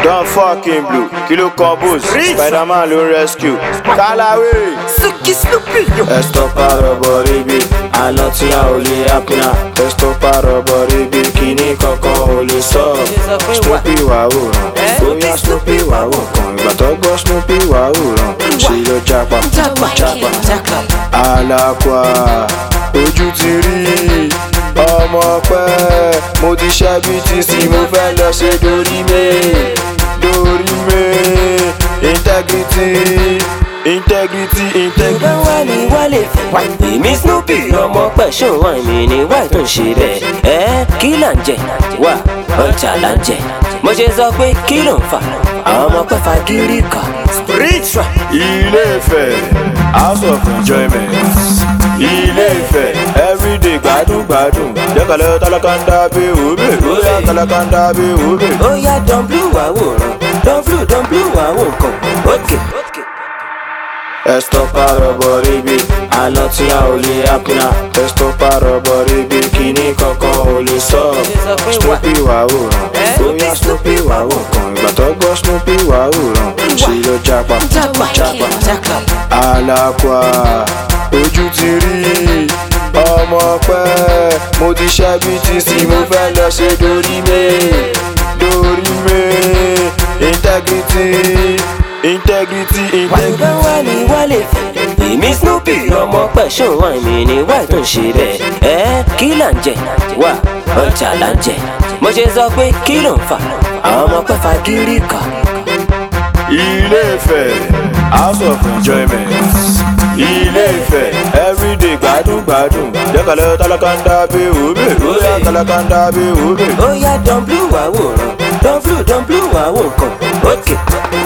don fucking blue kí ló kan boost spiderman ló ń rescue kálàwé. Suki Snoopy. ẹ̀sítọ́ parọ́ bọ̀ ríbi àná tí a ò lè apina ẹ̀sítọ́ parọ́ bọ̀ ríbi kíní kankan ò lè sọ Snoopy wà wòran bóyá Snoopy wà wò kan ìgbà tó gbọ́ Snoopy wà wòran ṣe ló jápa Japa. jápa Jaka. alakwa ojú ti rí ọmọ pẹ́ mo ti ṣe btc mo fẹ́ lọ ṣe dorí mi dorí mi integrity integrity integrity. bá wà ní wálé èmi Snoopy ọmọ pẹ̀sùn wà mí ní wáì tó ń ṣe bẹ́ẹ̀ ẹ́ kí là ń jẹ wà ọjà là ń jẹ mo ṣe sọ pé kí ló ń fà àwọn ọmọ pẹ́ fagírí kan. Spiritual. ilé Ifẹ̀ house of enjoyment ilé Ifẹ̀ everyday gbádùn gbádùn jẹ́kọ̀lẹ́ tálákàndá bí òbí bóyá tálákàndá bí òbí. ó yá dọ́ńblú wà wòran dọ́ńblú dọ́ńblú wà wò kàn ókè. Esto parọ́ bọ̀ ríbi àná tí a ò lè apina Esto parọ́ bọ̀ ríbi kíní kankan ò lè sọ Snoopy wà wòran bóyá Snoopy wà wò kan ìgbà tó gbọ́ Snoopy wà wòran ṣe ló jápa Japa. jápa Jaka. alakwa ojú ti rí ọmọ pẹ́ mo ti ṣe btc mo fẹ́ lọ ṣe dorí mi dorí mi integrity integrity integrity. bá wà ní wálé èmi Snoopy ọmọ pẹ̀sùn wà mí ní wáì tó ń ṣe bẹ́ẹ̀ ẹ́ kí là ń jẹ wà ọjà là ń jẹ mo ṣe sọ pé kí ló ń fà àwọn ọmọ pẹ́ fagírí kan. ilé Ifẹ̀ house of enjoyment ilé Ifẹ̀ everyday gbádùn gbádùn jẹ́kọ̀lẹ́ tálákàndá bí òbí bóyá tálákàndá bí òbí. ó yá dọ́ńblú wà wòran dọ́ńblú dọ́ńblú wà wò kàn ókè.